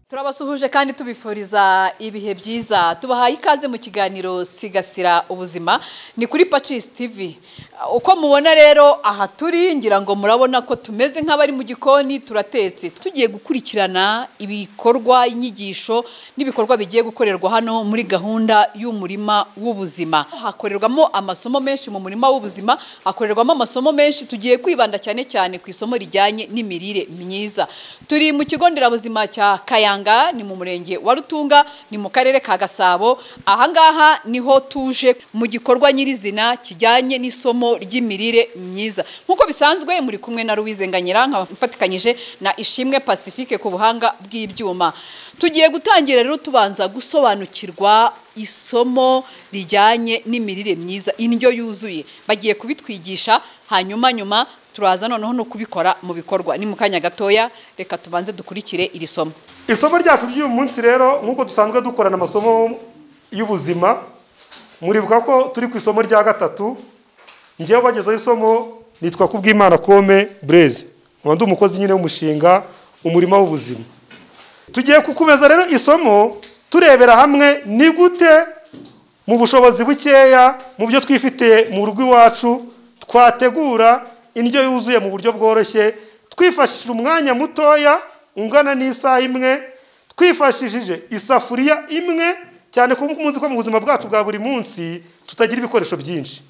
turabasuhuje kandi tubifuriza ibihe byiza tubahaye ikaze mu kiganiro sigasira ubuzima ni kuri pacisi tivi uko mubona rero aha turi ngira ngo murabona ko tumeze nk'abari mu gikoni turatetse tugiye gukurikirana ibikorwa inyigisho n'ibikorwa bigiye gukorerwa hano muri gahunda y'umurima w'ubuzima hakorerwamo amasomo menshi mu murima w'ubuzima hakorerwamo amasomo menshi tugiye kwibanda cyane cyane ku isomo rijyanye n'imirire myiza turi mu kigo nderabuzima cya Kayanga ni mu murenge wa Rutunga ni mu karere ka Gasabo ahangaha niho tuje mu gikorwa nyirizina kijyanye n'isomo ry'imirire myiza nk'uko bisanzwe muri kumwe na Ruwizenganyira nkaba mfatikanyije na Ishimwe Pacifique ku buhanga bw'ibyuma tugiye gutangira rero tubanza gusobanukirwa isomo rijyanye n'imirire myiza indyo yuzuye bagiye kubitwigisha hanyuma nyuma turaza noneho no kubikora mu bikorwa ni mu kanya gatoya reka tubanze dukurikire iri somo isomo ryacu ry'uyu munsi rero nk'uko dusanzwe dukorana amasomo y'ubuzima muribuka ko turi ku isomo rya gatatu ngewe bagezeho isomo nitwa kubwimana kome bureze nkaba ndi umukozi nyine w'umushinga umurima w'ubuzima tugiye kukumeza rero isomo turebera hamwe ni gute mu bushobozi bukeya mu byo twifitiye mu rugo iwacu twategura indyo yuzuye mu buryo bworoshye twifashishije umwanya mutoya ungana n'isaha imwe twifashishije isafuriya imwe cyane ko muzi ko mu buzima bwacu bwa buri munsi tutagira ibikoresho byinshi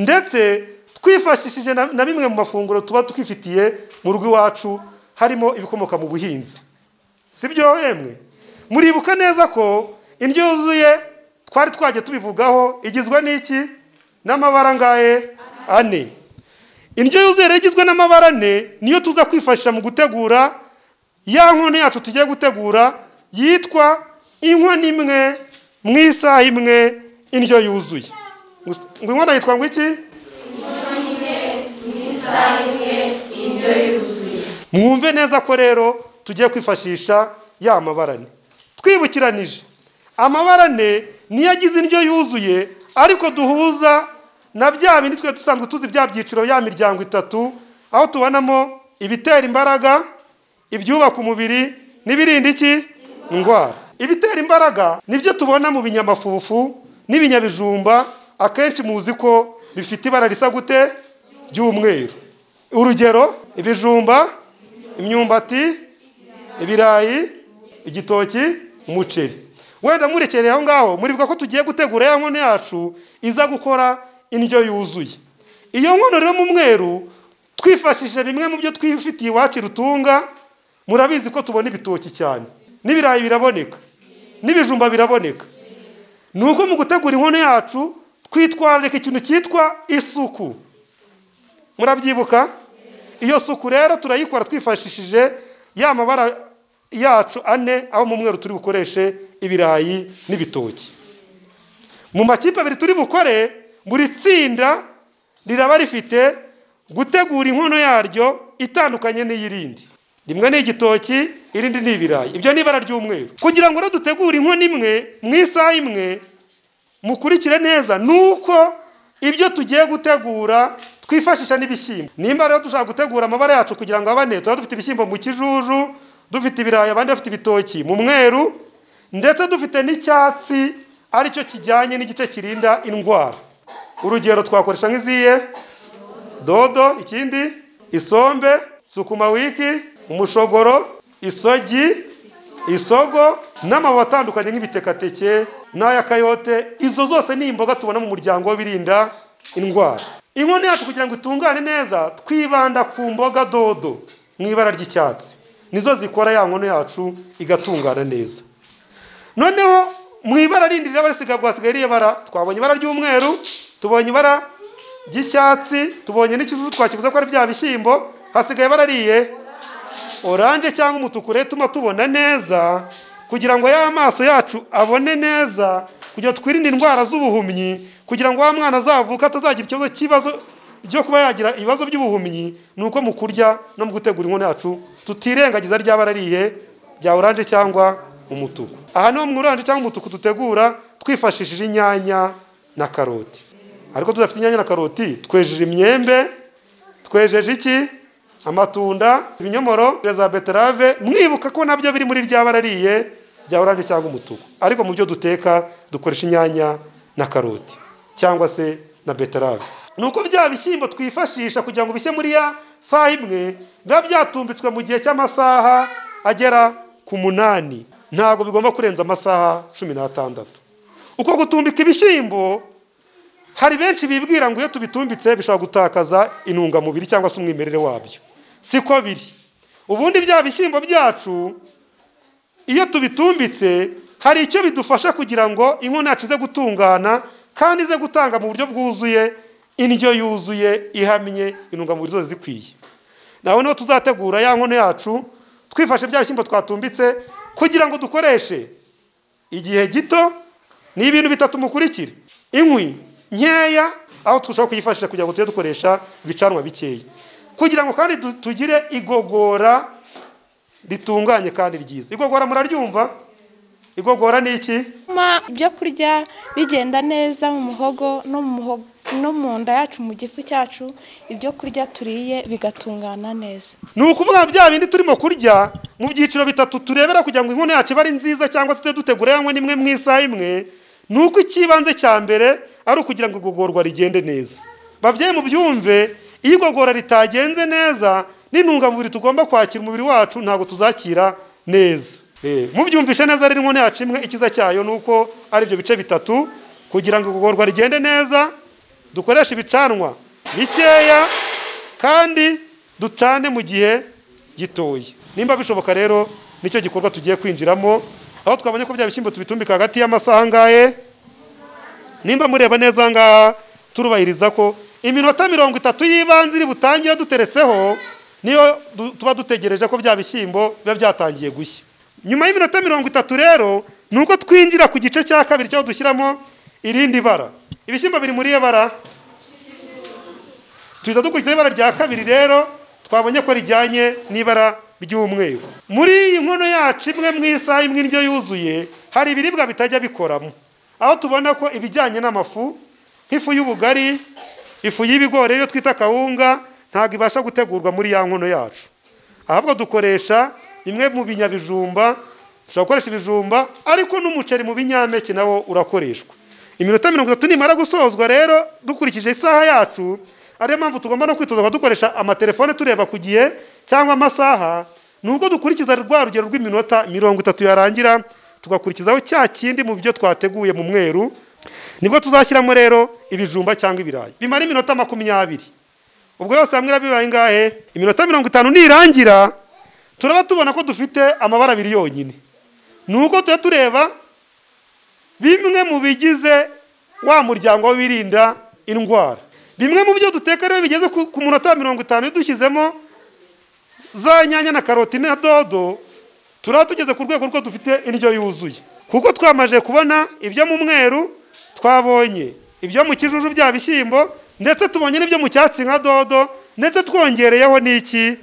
ndetse twifashishije na bimwe mu mafunguro tuba twifitiye mu rugo iwacu harimo ibikomoka mu buhinzi si byo hemwe muribuka neza ko indyo yuzuye twari twajya tubivugaho igizwe n'iki n'amabara angahe ane indyo yuzuye rero igizwe n'amabara ane niyo tuza kwifashisha mu gutegura ya nkono yacu tugiye gutegura yitwa inkono imwe mu isaha imwe indyo yuzuye ngo inkono yitwa ngo iki mwumve neza ko rero tugiye kwifashisha ya mabara ane twibukiranije amabara ane niyo agize indyo yuzuye ariko duhuza na bya bindi twe dusanzwe tuzi bya byiciro ya miryango itatu aho tubonamo ibitera imbaraga ibyubaka umubiri n'ibirinda iki indwara ibitera imbaraga nibyo tubona mu binyamafufu n'ibinyabijumba akenshi muzi ko bifite ibara risa gute ry'umweru urugero ibijumba imyumbati ibirayi igitoki umuceri wenda murekereye aho ngaho muribuka ko tugiye gutegura ya nkono yacu iza gukora indyo yuzuye iyo nkono rero mu mweru twifashishije bimwe mu byo twifitiye iwacu rutunga murabizi ko tubona ibitoki cyane n'ibirayi biraboneka n'ibijumba biraboneka ni uko mu gutegura inkono yacu twitwararika ikintu cyitwa isuku murabyibuka iyo suku rero turayikora twifashishije ya mabara yacu ane aho mu mweru turi bukoreshe ibirayi n'ibitoki mu makipe abiri turi bukore buri tsinda riraba rifite gutegura inkono yaryo itandukanye n'iy'irindi rimwe ni igitoki irindi ni ibirayi ibyo ni ibara ry'umweru kugira ngo rero dutegure inkono imwe mu isaha imwe mukurikire neza ni uko ibyo tugiye gutegura twifashisha n'ibishyimbo nimba rero dushaka gutegura amabara yacu kugira ngo abane tuba dufite ibishyimbo mu kijuju dufite ibirayi abandi bafite ibitoki mu mweru ndetse dufite n'icyatsi aricyo kijyanye n'igice kirinda indwara urugero twakoresha nk'iziye dodo ikindi isombe sukuma wiki umushogoro isogi isogo n'amababi atandukanye nk'ibitekateke n'ay'akayote izo zose ni imboga tubona mu muryango w'ibirinda indwara inkono yacu kugira ngo itungane neza twibanda ku mboga dodo mu ibara ry'icyatsi nizo zikora ya nkono yacu igatungana neza noneho mu ibara rindi riraba risigaye rwasigaye riyabara twabonye ibara ry'umweru tubonye ibara ry'icyatsi tubonye n'ikijuju twakibuza ko ari bya bishyimbo hasigaye barariye oranje cyangwa umutuku rero tuma tubona neza kugira ngo ya maso yacu abone neza kugira ngo twirinde indwara z'ubuhumyi kugira ngo wa mwana azavuka atazagira ikibazo cy'ibibazo byo kuba yagira ibibazo by'ubuhumyi ni uko mu kurya no mu gutegura inkono yacu tutirengagiza ryaba arariye bya oranje cyangwa umutuku aha niho mu oranje cyangwa umutuku dutegura twifashishije inyanya na karoti ariko tudafite inyanya na karoti twejeje imyembe twejeje iki amatunda ibinyomoro za beterave mwibuka ko nabyo biri muri rya barariye rya oranje cyangwa umutuku ariko mu byo duteka dukoresha inyanya na karoti cyangwa se na beterave ni uko bya bishyimbo twifashisha kugira ngo bishye muri ya saha imwe biba byatumbitswe mu gihe cy'amasaha agera ku munani ntabwo bigomba kurenza amasaha cumi n'atandatu uko gutumbika ibishyimbo hari benshi bibwira ngo iyo tubitumbitse bishobora gutakaza intungamubiri cyangwa se umwimerere wabyo siko biri ubundi bya bishyimbo byacu iyo tubitumbitse hari icyo bidufasha kugira ngo inkono yacu ize gutungana kandi ize gutanga mu buryo bwuzuye indyo yuzuye ihamye intungamubiri zose zikwiye nawe niho tuzategura ya nkono yacu twifashe bya bishyimbo twatumbitse kugira ngo dukoreshe igihe gito ni ibintu bitatu mukurikira inkwi nkeya aho turushaho kuyifashisha kugira ngo tujye dukoresha ibicanwa bikeya kugira ngo kandi du- tugire igogora ritunganye kandi ryiza igogora muraryumva igogora ni iki bituma ibyo kurya bigenda neza mu muhogo no mu muhogo no mu nda yacu mu gifu cyacu ibyo kurya turiye bigatungana neza ni ukuvuga bya bindi turimo kurya mu byiciro bitatu turebera kugira ngo inkono yacu ibe ari nziza cyangwa se dutegura yanywe n'imwe mu isaha imwe ni uko ikibanze cya mbere ari ukugira ngo igogorwa rigende neza babyeyi mu byumve iyo igogora ritagenze neza n'intungamubiri tugomba kwakira umubiri wacu ntabwo tuzakira neza Eh, mubyumvishe neza rero inkono yacu imwe ikiza cyayo ni uko ari ibyo bice bitatu kugira ngo igogorwa rigende neza dukoreshe ibicanwa bikeya kandi dutane mu gihe gitoya nimba bishoboka rero nicyo gikorwa tugiye kwinjiramo aho twabonye ko bya bishyimbo tubitumbika hagati y'amasaha angahe nimba mureba neza aha ngaha turubahiriza ko iminota mirongo itatu y'ibanze iri butangira duteretseho niyo du- tuba dutegereje ko bya bishyimbo biba byatangiye gushya nyuma y'iminota mirongo itatu rero ni uko twinjira ku gice cya kabiri cyaho dushyiramo irindi bara ibishyimbo biri muri iyo bara duhita dukurikiza ibara rya kabiri rero twabonye ko rijyanye n'ibara ry'umweru muri iyi nkono yacu imwe mu isaha imwe indyo yuzuye hari ibiribwa bitajya bikoramo aho tubona ko ibijyanye n'amafu nk'ifu y'ubugari ifu y'ibigori iyo twita kawunga ntabwo ibasha gutegurwa muri ya nkono yacu ahubwo dukoresha bimwe mu binyabijumba dushobora gukoresha ibijumba ariko n'umuceri mu binyampeke nawo urakoreshwa iminota mirongo itatu nimara gusozwa rero dukurikije isaha yacu ariyo mpamvu tugomba no kwitoza kuba dukoresha amatelefone tureba ku gihe cyangwa amasaha ni ubwo dukurikiza rwa rugero rw'iminota mirongo itatu yarangira tugakurikizaho cya kindi mu byo twateguye mu mweru nibwo tuzashyiramo rero ibijumba cyangwa ibirayi bimara iminota makumyabiri ubwo yose hamwe irabibaye ingahe iminota mirongo itanu nirangira turaba tubona ko dufite amabara abiri yonyine ni uko tuba tureba bimwe mu bigize wa muryango w'ibirinda indwara bimwe mu byo duteka rero bigeze ku ku munota mirongo itanu iyo dushyizemo za nyanya na karoti na dodo turaba tugeze ku rwego rwo dufite indyo yuzuye kuko twamaze kubona ibyo mu mweru twabonye ibyo mu kijuju bya bishyimbo ndetse tubonye n'ibyo mu cyatsi nka dodo ndetse twongereyeho n'iki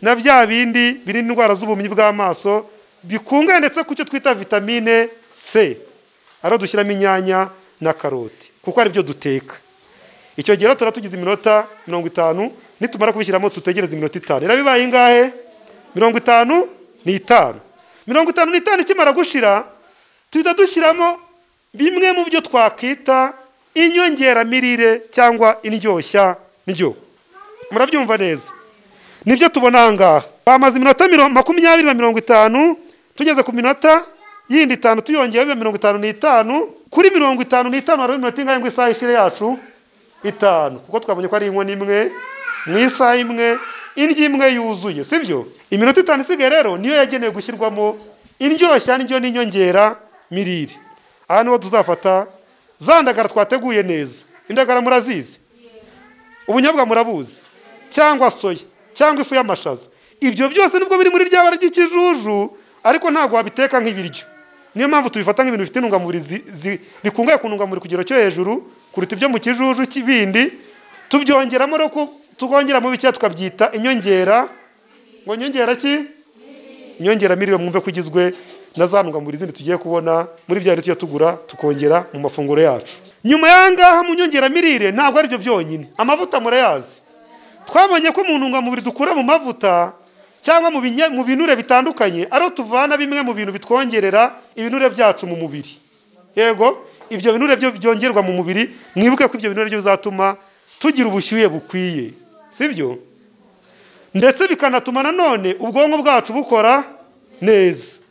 na bya bindi birinda indwara z'ubumyi bw'amaso bikungahaye ndetse ku cyo twita vitamine c ariho dushyiramo inyanya na karoti kuko ari byo duteka icyo gihe rero tuba tugize iminota mirongo itanu nitumara kubishyiramo tutegereze iminota itanu rero bibaye ingahe mirongo itanu n'itanu mirongo itanu n'itanu ikimara gushira tuhita dushyiramo bimwe mu byo twakwita inyongeramirire cyangwa indyoshya ndyo murabyumva neza nibyo tubona aha ngaha bamaze iminota miro- makumyabiri na mirongo itanu tugeze ku minota yindi itanu tuyongeyeho biba mirongo itanu n'itanu kuri mirongo itanu n'itanu hariho iminota ingahe ngo isaha ishire yacu itanu kuko twabonye ko ari inkono imwe mu isaha imwe indyo imwe yuzuye sibyo iminota itanu isigaye rero niyo yagenewe gushyirwamo indyoshya ndyo n'inyongera mirire aha niho tuzafata za ndagara twateguye neza indagara murazizi ubunyobwa murabuzi cyangwa soya cyangwa ifu y'amashaza ibyo byose nubwo biri muri rya bara ry'ikijuju ariko ntabwo wabiteka nk'ibiryo niyo mpamvu tubifata nk'ibintu bifite intungamubiri zi- zi- bikungahaye ku ntungamubiri ku kigero cyo hejuru kuruta ibyo mu kijuju k'ibindi tubyongeramo rero ko twongeramo bikeya tukabyita inyongera ngo nyongera ki inyongeramirire mwumve ko igizwe na za ntungamubiri zindi tugiye kubona muri bya tujya tugura tukongera mu mafunguro yacu nyuma y'ahangaha mu nyongeramirire ntabwo ari byo byonyine amavuta murayazi twabonye ko mu ntungamubiri dukura mu mavuta cyangwa mu binye- mu binure bitandukanye ariho tuvana bimwe mu bintu bitwongerera ibinure byacu mu mubiri yego ibyo binure byo byongerwa mu mubiri mwibuke ko ibyo binure byo bizatuma tugira ubushyuhe bukwiye sibyo ndetse bikanatuma nanone ubwonko bwacu bukora neza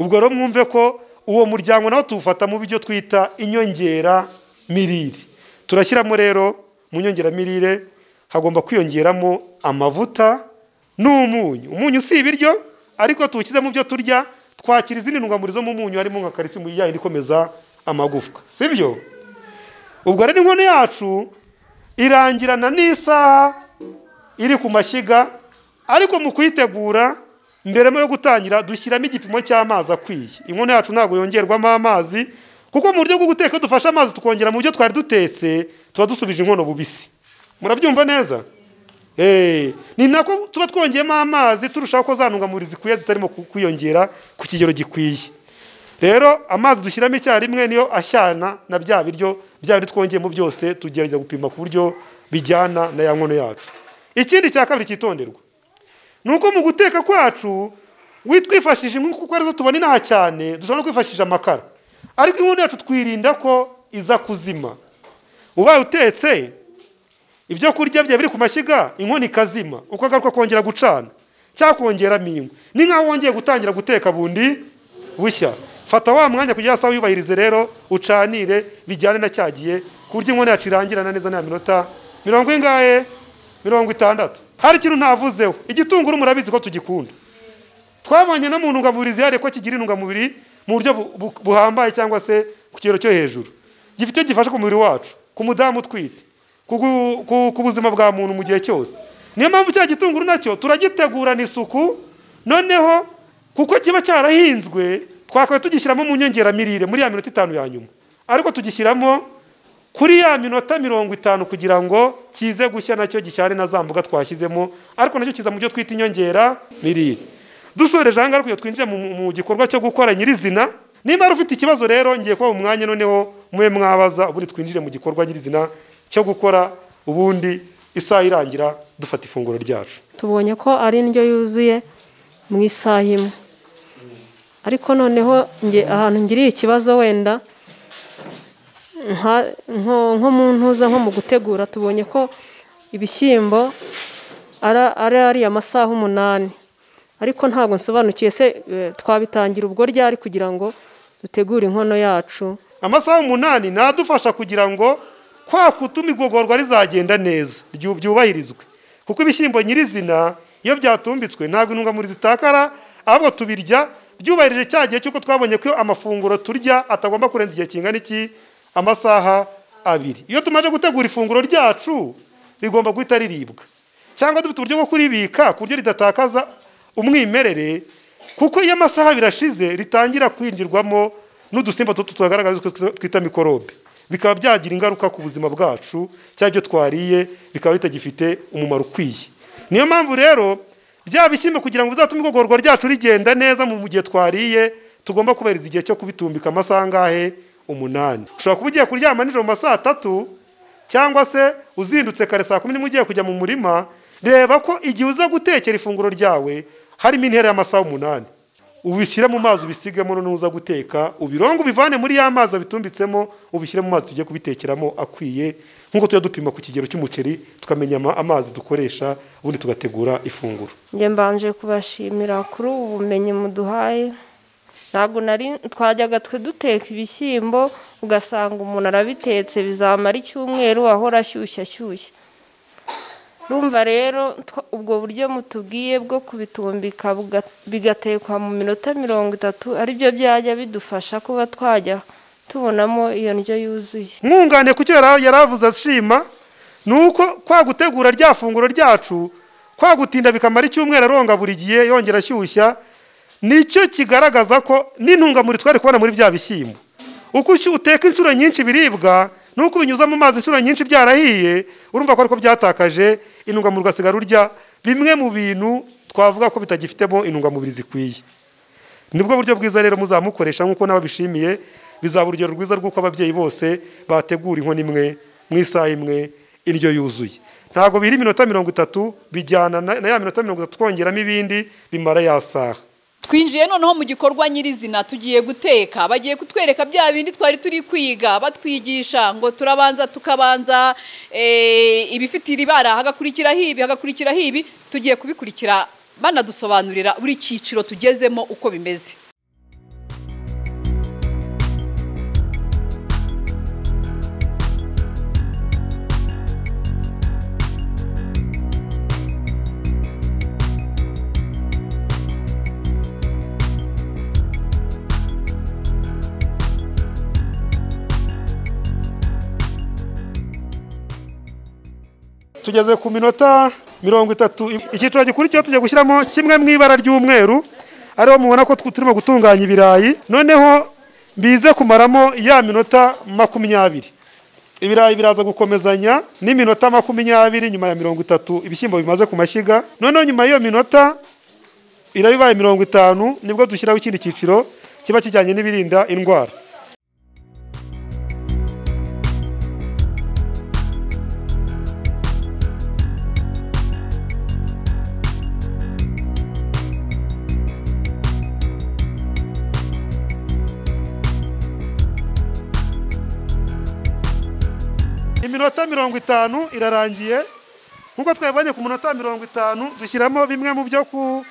ubwo rero mwumve ko uwo muryango nawo tuwufata mu byo twita inyongeramirire turashyiramo rero mu nyongeramirire hagomba kwiyongeramo amavuta n'umunyu umunyu si ibiryo ariko tuwushyize mu byo turya twakira izindi ntungamubiri zo mu munyu harimo nka kalisimu yayindi ikomeza amagufwa sibyo ubwo rero inkono yacu irangirana n'isaha iri ku mashyiga ariko mu kuyitegura mbere yo gutangira dushyiramo igipimo cy'amazi akwiye inkono yacu ntabwo yongerwamo amazi kuko mu buryo bwo guteka iyo dufashe amazi tukongera mu byo twari dutetse tuba dusubije inkono bubisi murabyumva neza Eh, ni nako tuba twongeyemo amazi turushaho ko za ntungamubiri zikwiye zitarimo ku- kwiyongera ku kigero gikwiye rero amazi dushyiramo icyarimwe niyo ashyana na bya biryo bya biryo twongeyemo byose tugerageza gupima ku buryo bijyana na ya nkono yacu ikindi cya kabiri cyitonderwa ni uko mu guteka kwacu wi- twifashisha inkwi kuko arizo tubona inaha cyane dushobora no kwifashisha amakara ariko inkono yacu twirinda ko iza kuzima ubaye utetse ibyo kurya bye biri ku mashyiga inkono ikazima uko agaruka kongera gucana cyangwa kongeramo inkwi ni nk'aho wongeye gutangira guteka bundi bushya fata wa mwanya kugira saa wiyubahirize rero ucanire bijyane na cyagiye ku buryo inkono yacu irangirana neza nta minota mirongo ingahe mirongo itandatu hari ikintu ntavuzeho igitunguru murabizi ko tugikunda twabonye no mu ntungamubiri zihariye ko kigira intungamubiri mu buryo bu- bu- buhambaye cyangwa se ku kigero cyo hejuru gifite icyo gifasha ku mubiri wacu ku mudamu utwite ku gu- ku- ku buzima bwa muntu mu gihe cyose niyo mpamvu cya gitunguru nacyo turagitegurana isuku noneho kuko kiba cyarahinzwe twakaba tugishyiramo mu nyongeramirire muri ya minota itanu ya nyuma ariko tugishyiramo kuri ya minota mirongo itanu kugira ngo kize gushya nacyo gishyare na za mboga twashyizemo ariko nacyo kiza mu byo twita inyongera mirire dusoreje aha ngaha kugira ngo twinjire mu, mu gikorwa cyo gukora nyirizina nimba ari ufite ikibazo rero ngiye kuba umwanya noneho mube mwabaza ubundi twinjire mu gikorwa nyirizina cyo gukora ubundi isaha irangira dufata ifunguro ryacu tubonye ko ari indyo yuzuye mu isaha imwe ariko noneho nge ahantu ngiriye ikibazo wenda nka- nko nko mu ntuza nko mu gutegura tubonye ko ibishyimbo ara- ari ariya masaha umunani ariko ntabwo nsobanukiye se eh, twabitangira ubwo ryari kugira ngo dutegure inkono yacu amasaha umunani nadufasha kugira ngo kwa kutuma igogorwa rizagenda neza ryu- byubahirizwe kuko ibishyimbo nyirizina iyo byatumbitswe ntabwo intungamubiri zitakara ahubwo tubirya byubahirije cya gihe cy'uko twabonye ko amafunguro turya atagomba kurenza igihe kingana iki amasaha abiri iyo tumaze gutegura ifunguro ryacu rigomba guhita riribwa cyangwa dufite uburyo bwo kuribika ku buryo ridatakaza umwimerere kuko iyo amasaha abiri ashize ritangira kwinjirwamo n'udusimba tutu tugaragaza twita mikorobe bikaba byagira ingaruka ku buzima bwacu cyangwa ibyo twariye bikaba bitagifite umumaro ukwiye niyo mpamvu rero bya bishyimbo kugira ngo bizatume igogorwa ryacu rigenda neza mu gihe twariye tugomba kubahiriza igihe cyo kubitumbika amasaha angahe umunani ushobora kuba ugiye kuryama nijoro mu masaha atatu cyangwa se uzindutse kare saa kumi n'imwe ugiye kujya mu murima reba ko igihe uza gutekera ifunguro ryawe harimo intera y'amasaha umunani ubishyire mu mazi ubisigemo noneho uza guteka ubirongo ubivane muri ya mazi abitumbitsemo ubishyire mu mazi tujye kubitekeramo akwiye nk'uko tujya dupima ku kigero cy'umuceri tukamenya ama- amazi dukoresha ubundi tugategura ifunguro njye mbanje kubashimira kuri ubu bumenyi muduhaye ntabwo nari twajyaga twe duteka ibishyimbo ugasanga umuntu arabitetse bizamara icyumweru ahora ashyushye ashyushye urumva rero twa- ubwo buryo mutubwiye bwo kubitumbika buga- bigatekwa mu minota mirongo itatu aribyo byajya bidufasha kuba twajya tubonamo iyo ndyo yuzuye mwunganire ku cyo yari yari avuze ashima ni uko kwa gutegura rya funguro ryacu kwa gutinda bikamara icyumweru aronga buri gihe yongera ashyushya nicyo kigaragaza ko n'intungamubiri twari kubona muri bya bishyimbo uko ushy- uteka inshuro nyinshi ibiribwa nuko ubinyuza mu mazi inshuro nyinshi byarahiye urumva ko ariko byatakaje intungamubiri ugasigara urya bimwe mu bintu twavuga ko bitagifitemo intungamubiri zikwiye nibwo buryo bwiza rero muzamukoresha nk'uko nawe bishimiye bizaba urugero rwiza rw'uko ababyeyi bose bategura inkono imwe mu isaha imwe indyo yuzuye ntabwo biri iminota mirongo itatu bijyana na na ya minota mirongo itatu twongeramo ibindi bimara ya saha twinjiye noneho mu gikorwa nyirizina tugiye guteka bagiye kutwereka bya bindi twari turi kwiga batwigisha ngo turabanza tukabanza eh, ibifite iri bara hagakurikiraho ibi hagakurikiraho ibi tugiye kubikurikira banadusobanurira buri cyiciro tugezemo uko bimeze tugeze ku minota mirongo itatu icyiciro gikurikiyeho tujya gushyiramo kimwe mu ibara ry'umweru ariho mubona ko tw- turimo gutunganya ibirayi noneho bize kumaramo ya minota makumyabiri ibirayi biraza gukomezanya n'iminota makumyabiri nyuma ya mirongo itatu ibishyimbo bimaze ku mashyiga noneho nyuma y'iyo minota irabibaye mirongo itanu nibwo dushyiraho ikindi cyiciro kiba kijyanye n'ibirinda indwara iminota mirongo itanu irarangiye nk'uko twabibonye ku minota mirongo itanu dushyiramo bimwe mu byo ku-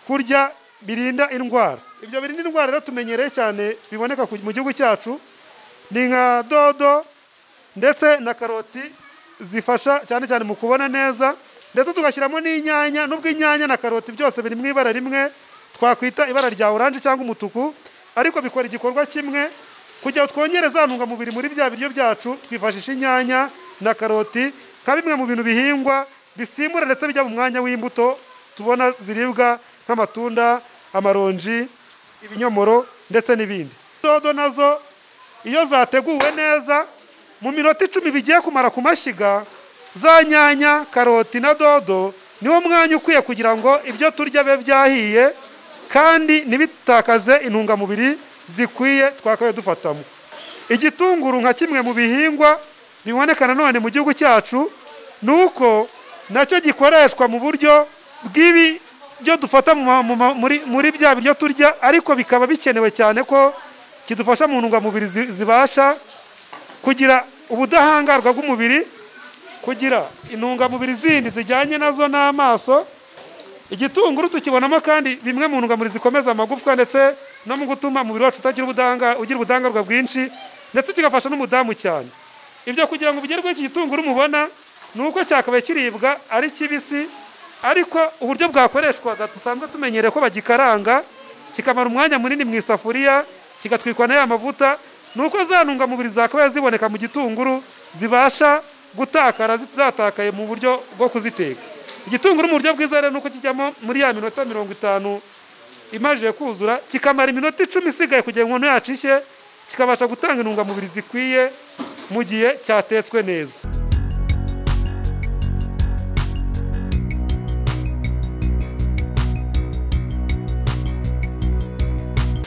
kurya birinda indwara ibyo birinda indwara rero tumenyereye cyane biboneka ku- mu gihugu cyacu ni nka dodo ndetse na karoti zifasha cyane cyane mu kubona neza ndetse tugashyiramo n'inyanya nubwo inyanya na karoti byose biri mu ibara rimwe twakwita ibara rya oranje cyangwa umutuku ariko bikora igikorwa kimwe kugira ngo twongere za ntungamubiri muri bya biryo byacu twifashisha inyanya na karoti nka bimwe mu bintu bihingwa bisimbura ndetse bijya mu mwanya w'imbuto tubona ziribwa nk'amatunda amaronji ibinyomoro ndetse n'ibindi dodo nazo iyo zateguwe neza mu minota icumi bigiye kumara ku mashyiga za nyanya karoti na dodo niwo mwanya ukwiye kugira ngo ibyo turya bibe byahiye kandi ntibitakaze intungamubiri zikwiye twakabaye dufatamo igitunguru nka kimwe mu bihingwa biboneka nanone mu gihugu cyacu ni uko nacyo gikoreshwa mu buryo bw'ibi byo dufata mu ma- mu ma- muri muri bya biryo turya ariko bikaba bikenewe cyane ko kidufasha mu ntungamubiri zi- zibasha kugira ubudahangarwa bw'umubiri kugira intungamubiri zindi zijyanye nazo n'amaso igitunguru tukibonamo kandi bimwe mu ntungamubiri zikomeza amagufwa ndetse no mu gutuma umubiri wacu utagira ubudahanga- ugira ubudahangarwa bwinshi ndetse kigafasha n'umudamu cyane ibyo kugira ngo bigerweho iki gitunguru mubona ni uko cyakabaye kiribwa ari kibisi ariko uburyo bwakoreshwaga dusanzwe tumenyereye ko bagikaranga kikamara umwanya munini mu isafuriya kigatwikwa na ya mavuta ni uko za ntungamubiri zakabaye ziboneka mu gitunguru zibasha gutakara zit- zatakaye mu buryo bwo kuziteka igitunguru mu buryo bwiza rero ni uko kijyamo muri ya minota mirongo itanu imajije kuzura kikamara iminota icumi isigaye kugira ngo umuntu yacishe kikabasha gutanga intungamubiri zikwiye mu gihe cyatetswe neza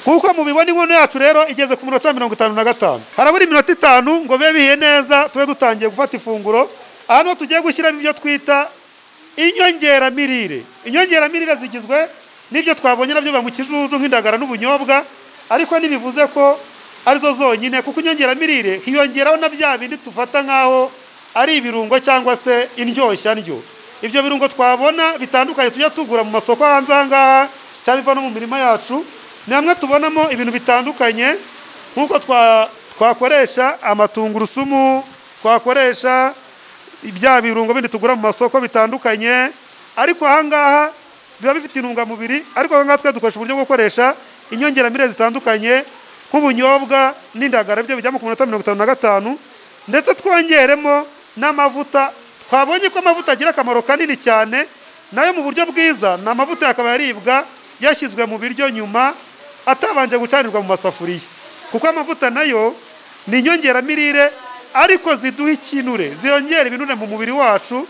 kuko mubibona inkono yacu rero igeze ku minota mirongo itanu na gatanu harabura iminota itanu ngo bibe bihiye neza tube dutangiye gufata ifunguro aha niho tugiye gushyiramo ibyo twita inyongeramirire inyongeramirire zigizwe n'ibyo twabonye nabyo biba mu kijuju nk'indagara n'ubunyobwa ariko ntibivuze ko arizo zonyine kuko inyongeramirire hiyongeraho na bya bindi tufata nk'aho ari ibirungo cyangwa se indyoshyanryo ibyo birungo twabona bitandukanye tujya tugura mu masoko hanze aha ngaha cyangwa biva no mu mirima yacu ni hamwe tubonamo ibintu bitandukanye nk'uko twa- twakoresha amatungurusumu twakoresha ibya birungo bindi tugura mu masoko bitandukanye ariko ahangaha biba bifite intungamubiri ariko ahangaha twe dukoresha uburyo bwo gukoresha inyongeramirire zitandukanye nk'ubunyobwa n'indagara byo bijyamo ku minota mirongo itanu na gatanu ndetse twongeremo n'amavuta twabonye ko amavuta agira akamaro kanini cyane nayo mu buryo bwiza ni amavuta yakaba yaribwa yashyizwe mu biryo nyuma atabanje gucanirwa mu masafuriya kuko amavuta nayo ni inyongeramirire ariko ziduha ikinure ziyongera ibinure mu mubiri wacu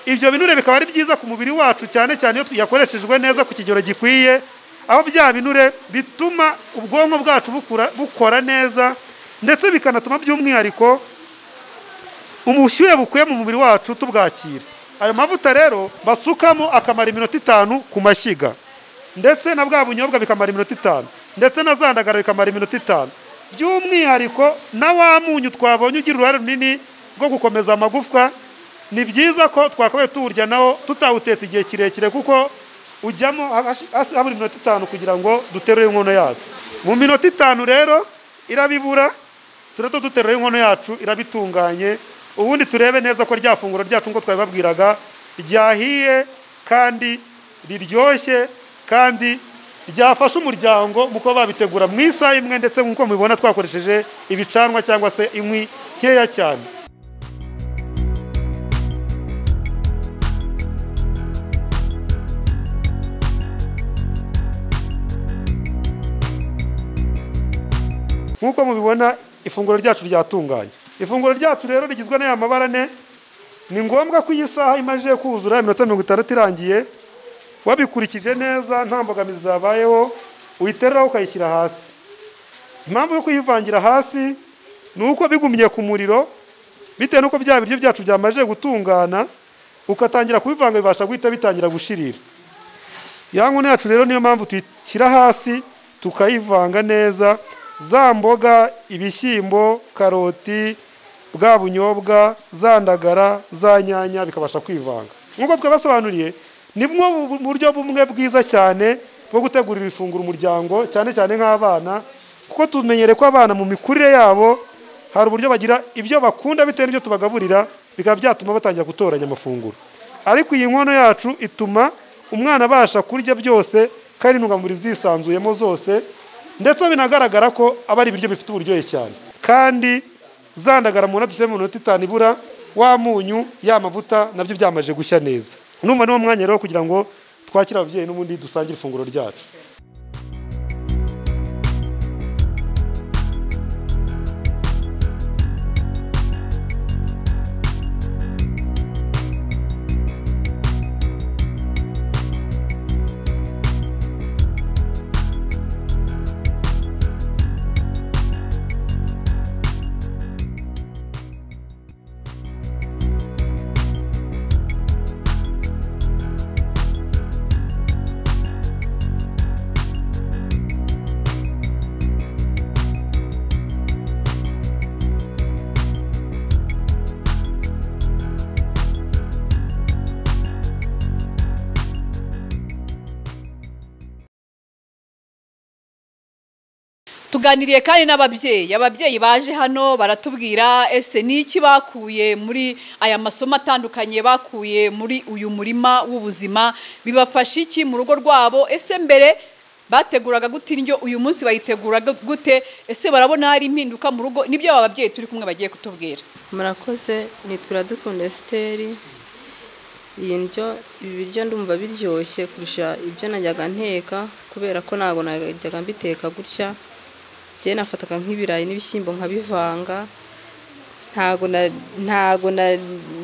ibyo binure bikaba ari byiza ku mubiri wacu cyane cyane iyo yakoreshejwe neza ku kigero gikwiye aho bya binure bituma ubwonko bwacu bukura- bukora neza ndetse bikanatuma by'umwihariko ubushyuhe bukuye mu mubiri wacu tubwakira ayo mavuta rero basukamo akamara iminota itanu ku mashyiga ndetse na bwa bunyobwa bikamara iminota itanu ndetse na za ndagara bikamara iminota itanu by'umwihariko na wa munyu twabonye ugira uruhare runini rwo gukomeza amagufwa ni byiza ko twakabaye tuwurya nawo tutawutetse igihe kirekire kuko ujyamo hashi- hasi habura iminota itanu kugira ngo duterure inkono yacu mu minota itanu rero irabibura turahita duterura inkono yacu irabitunganye ubundi turebe neza ko rya funguro ryacu nk'uko twabibabwiraga ryahiye kandi riryoshye kandi ryafasha umuryango mu kuba babitegura mu isaha imwe ndetse nk'uko mubibona twakoresheje ibicanwa cyangwa se inkwi nkeya cyane nk'uko mubibona ifunguro ryacu ryatunganye ifunguro ryacu rero rigizwe n'aya mabara ane ni ngombwa ko iyi saha imaze kuzura iminota mirongo itandatu irangiye wabikurikije neza nta mbogamizi zabayeho uyitereraho ukayishyira hasi impamvu yo kuyivangira hasi ni uko bigumye ku muriro bitewe n'uko bya biryo byacu byamaze gutungana ugatangira kubivanga bibasha guhita bitangira gushirira ya nkono yacu rero niyo mpamvu tuyishyira hasi tukayivanga neza za mboga ibishyimbo karoti bwa bunyobwa za ndagara za nyanya bikabasha kwivanga nk'uko twabasobanuriye ni bumwe mu buryo bumwe bwiza cyane bwo gutegurira ifunguro umuryango cyane cyane nk'abana kuko tumenyereye ko abana mu mikurire yabo hari uburyo bagira ibyo bakunda bitewe n'ibyo tubagaburira bikaba byatuma batangira gutoranya amafunguro ariko iyi nkono yacu ituma umwana abasha kurya byose kandi intungamubiri zisanzuyemo zose ndetse binagaragara ko aba ari ibiryo bifite uburyohe cyane kandi zandagara mu ntoki mu minota itanu ibura wa munyu ya mavuta nabyo byamaze gushya neza numva niwo mwanya rero kugira ngo twakire ababyeyi n'ubundi dusangire ifunguro ryacu tuganiriye kandi n'ababyeyi ababyeyi baje hano baratubwira ese n'iki bakuye muri aya masomo atandukanye bakuye muri uyu murima w'ubuzima bibafasha iki mu rugo rwabo ese mbere bateguraga gute indyo uyu munsi bayiteguraga gute ese barabona hari impinduka mu rugo nibyo aba babyeyi turi kumwe bagiye kutubwira murakoze nitwa iradukunda esiteri iyi ndyo ibi biryo ndumva biryoshye kurusha ibyo najyaga nteka kubera ko ntabwo najyaga mbiteka gutya njye nafataga nk'ibirayi n'ibishyimbo nkabivanga ntago na- ntago na-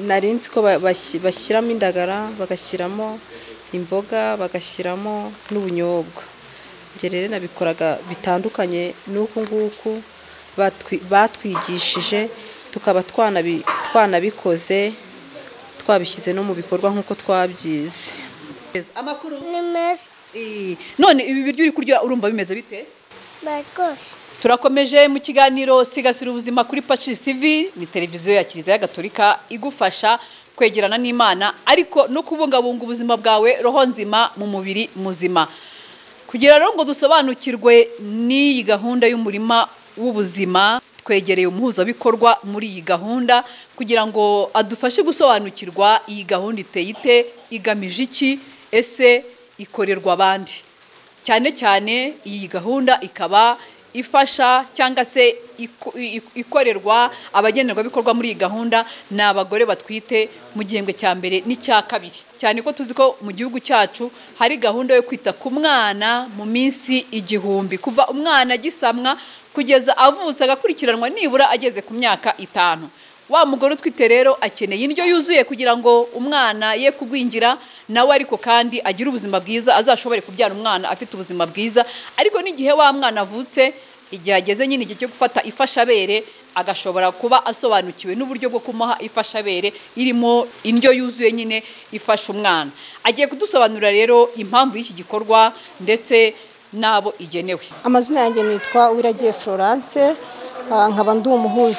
nari nzi ko ba- bashyi- bashyiramo indagara bagashyiramo imboga bagashyiramo n'ubunyobwa njye rero nabikoraga bitandukanye n'uku nguku batwi- batwigishije tukaba twanabi- twanabikoze twabishyize no mu bikorwa nk'uko twabyize amakuru ni meza none ibi biryo uri kurya urumva bimeze bite bararyoshye Turakomeje mu kiganiro sigasira ubuzima kuri Pacis TV ni televiziyo ya Kiliziya Gatolika igufasha kwegerana n'Imana ariko no kubungabunga ubuzima bwawe roho nzima mu mubiri muzima. Kugira rero ngo dusobanukirwe n'iyi gahunda y'umurima w'ubuzima twegereye umuhuzabikorwa muri iyi gahunda kugira ngo adufashe gusobanukirwa iyi gahunda iteye ite igamije iki ese ikorerwa abandi cyane cyane iyi gahunda ikaba ifasha cyangwa se iko- i- ikorerwa abagenerwabikorwa muri iyi gahunda ni abagore batwite mu gihembwe cya mbere n'icya kabiri cyane ko tuzi ko mu gihugu cyacu hari gahunda yo kwita ku mwana mu minsi igihumbi kuva umwana agisamwa kugeza avutse agakurikiranwa nibura ageze ku myaka itanu wa mugore utwite rero akeneye indyo yuzuye kugira ngo umwana ye kugwingira nawe ariko kandi agire ubuzima bwiza azashobore kubyara umwana afite ubuzima bwiza ariko n'igihe wa mwana avutse igihe ageze nyine igihe cyo gufata ifashabere agashobora kuba asobanukiwe n'uburyo bwo kumuha ifashabere irimo indyo yuzuye nyine ifasha umwana agiye kudusobanurira rero impamvu y'iki gikorwa ndetse n'abo igenewe amazina yanjye nitwa Wiragiye Florence ah, nkaba ndi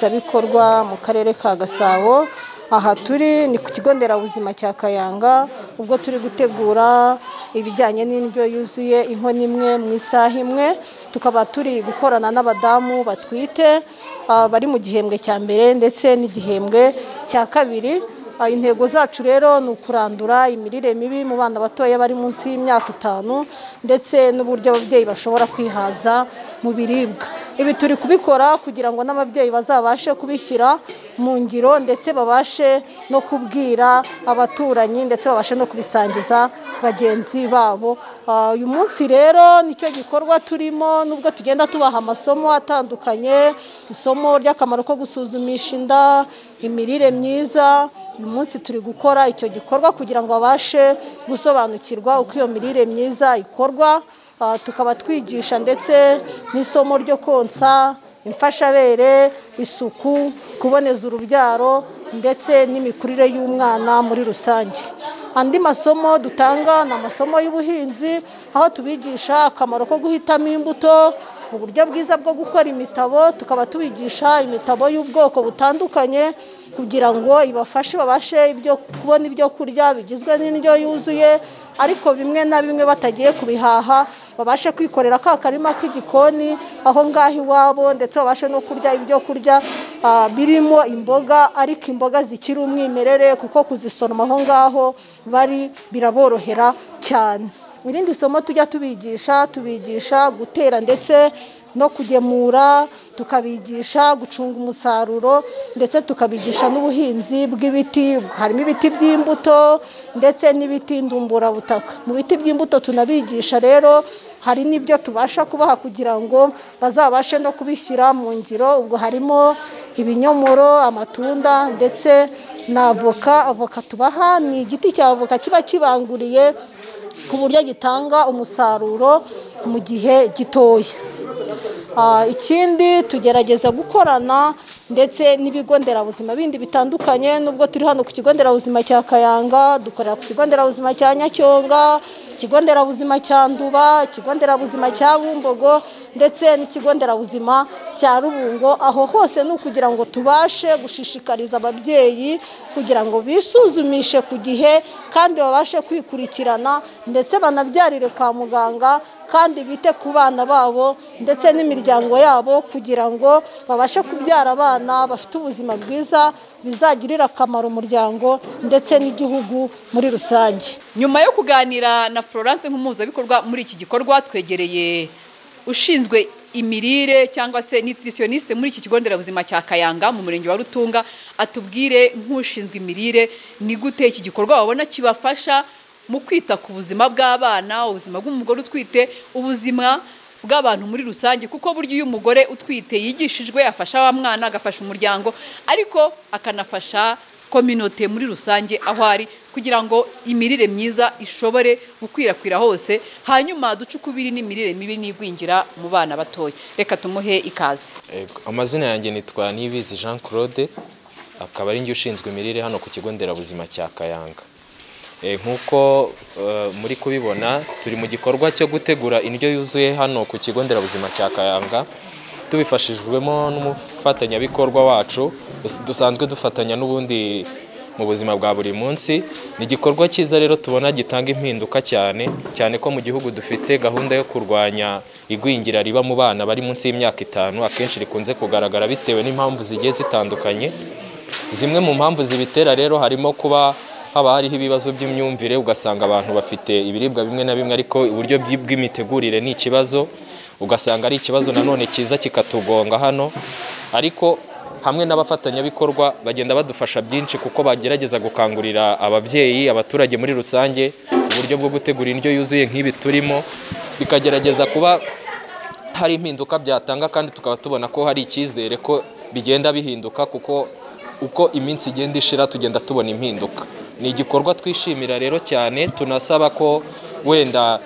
umuhuzabikorwa mu karere ka Gasabo aha turi ni ku kigo nderabuzima cya Kayanga ubwo turi gutegura ibijyanye n'indyo yuzuye inkono imwe mu isaha imwe tukaba turi gukorana n'abadamu batwite ah, bari mu gihembwe cya mbere ndetse n'igihembwe cya kabiri Ah, intego zacu rero ni ukurandura imirire mibi mu bana batoya bari munsi y'imyaka itanu ndetse n'uburyo ababyeyi bashobora kwihaza mu biribwa ibi turi kubikora kugira ngo n'ababyeyi bazabashe kubishyira mu ngiro ndetse babashe no kubwira abaturanyi ndetse babashe no kubisangiza bagenzi babo Ah, uyu munsi rero nicyo gikorwa turimo nubwo tugenda tubaha amasomo atandukanye isomo ry'akamaro ko gusuzumisha inda imirire myiza uyu munsi turi gukora icyo gikorwa kugira ngo babashe gusobanukirwa uko iyo mirire myiza ikorwa Ah, tukaba twigisha ndetse n'isomo ryo konsa imfashabere isuku kuboneza urubyaro ndetse n'imikurire y'umwana muri rusange andi masomo dutanga ni amasomo y'ubuhinzi aho tubigisha akamaro ko guhitamo imbuto uburyo bwiza bwo gukora imitabo tukaba tubigisha imitabo y'ubwoko butandukanye kugira ngo ibafashe babashe ibyo kubona ibyo kurya bigizwe n'indyo yuzuye ariko bimwe na bimwe batagiye kubihaha babashe kwikorera ka karima k'igikoni aho ngaho iwabo ndetse babashe no kurya ibyo kurya ah, birimo imboga ariko imboga zikiri umwimerere kuko kuzisoroma aho ngaho bari biraborohera cyane irindi somo tujya tubigisha tubigisha gutera ndetse no kugemura tukabigisha gucunga umusaruro ndetse tukabigisha n'ubuhinzi bw'ibiti harimo ibiti by'imbuto ndetse n'ibiti ndumburabutaka mu biti by'imbuto tunabigisha rero hari n'ibyo tubasha kubaha kugira ngo bazabashe no kubishyira mu ngiro ubwo harimo ibinyomoro amatunda ndetse na avoka avoka tubaha ni igiti cya avoka kiba kibanguriye ku buryo gitanga umusaruro mu gihe gitoya Ah, ikindi tugerageza gukorana ndetse n'ibigo nderabuzima bindi bitandukanye nubwo turi hano ku kigo nderabuzima cya Kayanga dukorera ku kigo nderabuzima cya Nyacyonga ikigo nderabuzima cya Nduba ikigo nderabuzima cya Bumbogo ndetse n'ikigo nderabuzima cya Rubungo aho hose ni ukugira ngo tubashe gushishikariza ababyeyi kugira ngo bisuzumishe ku gihe kandi babashe kwikurikirana ndetse banabyarire kwa muganga kandi bite ku bana babo ndetse n'imiryango yabo kugira ngo babashe kubyara abana bafite ubuzima bwiza bizagirira akamaro umuryango ndetse n'igihugu muri rusange nyuma yo kuganira na florence nk'umuhuzabikorwa muri iki gikorwa twegereye ushinzwe imirire cyangwa se nutritioniste muri iki kigo nderabuzima cya kayanga mu murenge wa rutunga atubwire nk'ushinzwe imirire ni gute iki gikorwa wabona kibafasha mu kwita ku buzima bw'abana ubuzima bw'umugore utwite ubuzima bw'abantu muri rusange kuko burya iyo umugore utwite yigishijwe afasha wa mwana agafasha umuryango ariko akanafasha kominote muri rusange aho ari kugira ngo imirire myiza ishobore gukwirakwira hose hanyuma duce ukubiri n'imirire mibi n'igwingira mu bana batoya reka tumuhe ikaze Ego, amazina yanjye nitwa Niyibizi Jean Claude akaba ari njye ushinzwe imirire hano ku kigo nderabuzima cya Kayanga Eh, nk'uko eh, muri kubibona turi mu gikorwa cyo gutegura indyo yuzuye hano ku kigo nderabuzima cya Kayanga tubifashijwemo n'umufatanyabikorwa wacu dus- dusanzwe dufatanya n'ubundi mu buzima bwa buri munsi ni igikorwa cyiza rero tubona gitanga impinduka cyane cyane ko mu gihugu dufite gahunda yo kurwanya igwingira riba mu bana bari munsi y'imyaka itanu akenshi rikunze kugaragara bitewe n'impamvu zigiye zitandukanye zimwe mu mpamvu zibitera rero harimo kuba haba hariho ibibazo by'imyumvire ugasanga abantu bafite ibiribwa bimwe na bimwe ariko uburyo bwi- bw'imitegurire ni ikibazo ugasanga ari ikibazo nanone cyiza kikatugonga hano ariko hamwe n'abafatanyabikorwa bagenda badufasha byinshi kuko bagerageza gukangurira ababyeyi abaturage muri rusange uburyo bwo gutegura indyo yuzuye nk'ibi turimo bikagerageza kuba hari impinduka byatanga kandi tukaba tubona ko hari icyizere ko bigenda bihinduka kuko uko iminsi igenda ishira tugenda tubona impinduka ni igikorwa twishimira rero cyane tunasaba ko wenda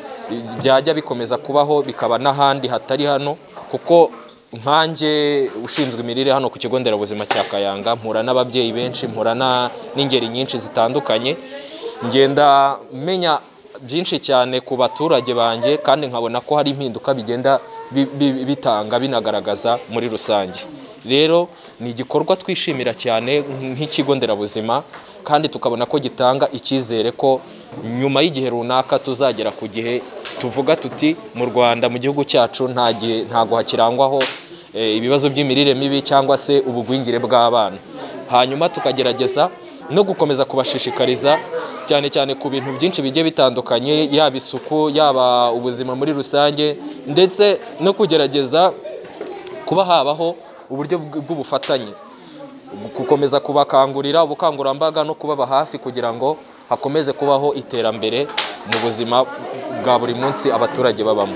byajya bikomeza kubaho bikaba n'ahandi hatari hano kuko nkanjye ushinzwe imirire hano ku kigo nderabuzima cya Kayanga mpura n'ababyeyi benshi mpura na- n'ingeri nyinshi zitandukanye ngenda menya byinshi cyane ku baturage banjye kandi nkabona ko hari impinduka bigenda bi- bi- bitanga binagaragaza muri rusange rero ni igikorwa twishimira cyane nk'ikigo nderabuzima kandi tukabona ko gitanga icyizere ko nyuma y'igihe runaka tuzagera ku gihe tuvuga tuti mu rwanda mu gihugu cyacu nta gihe ntago hakirangwaho eh, ibibazo by'imirire mibi cyangwa se ubugwingire bw'abana hanyuma tukagerageza no gukomeza kubashishikariza cyane cyane ku bintu byinshi bigiye bitandukanye yaba isuku yaba ubuzima muri rusange ndetse no kugerageza kuba habaho uburyo bw- bw'ubufatanye gukomeza kubakangurira ubukangurambaga no kubaba hafi kugira ngo hakomeze kubaho iterambere mu buzima bwa buri munsi abaturage babamo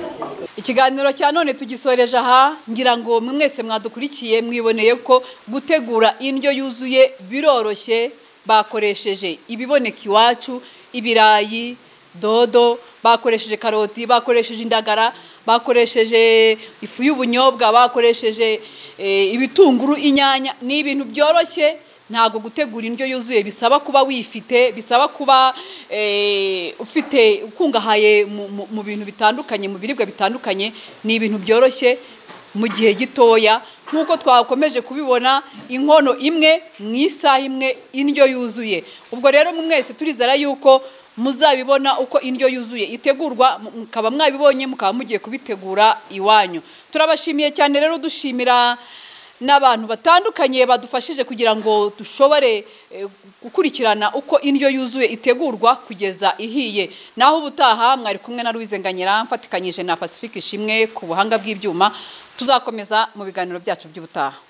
ikiganiro cya none tugisoreje aha ngira ngo mwese mwadukurikiye mwiboneye ko gutegura indyo yuzuye biroroshye bakoresheje ibiboneka iwacu ibirayi dodo bakoresheje karoti bakoresheje indagara bakoresheje ifu y'ubunyobwa bakoresheje eh, ibitunguru inyanya ni ibintu byoroshye ntabwo gutegura indyo yuzuye bisaba kuba wifite bisaba kuba eh, ufite ukungahaye mu- mu- mu bintu bitandukanye mu biribwa bitandukanye ni ibintu byoroshye mu gihe gitoya nk'uko twakomeje kubibona inkono imwe mu isaha imwe indyo yuzuye ubwo rero mu mwese turizera yuko muzabibona uko indyo yuzuye itegurwa mu- mukaba mwabibonye mukaba mugiye kubitegura iwanyu turabashimiye cyane rero dushimira n'abantu batandukanye badufashije kugira ngo dushobore eh, gukurikirana uko indyo yuzuye itegurwa kugeza ihiye naho ubutaha mwari kumwe na Louise Nganyera mfatikanyije na Pacifique Ishimwe ku buhanga bw'ibyuma tuzakomeza mu biganiro byacu by'ubutaha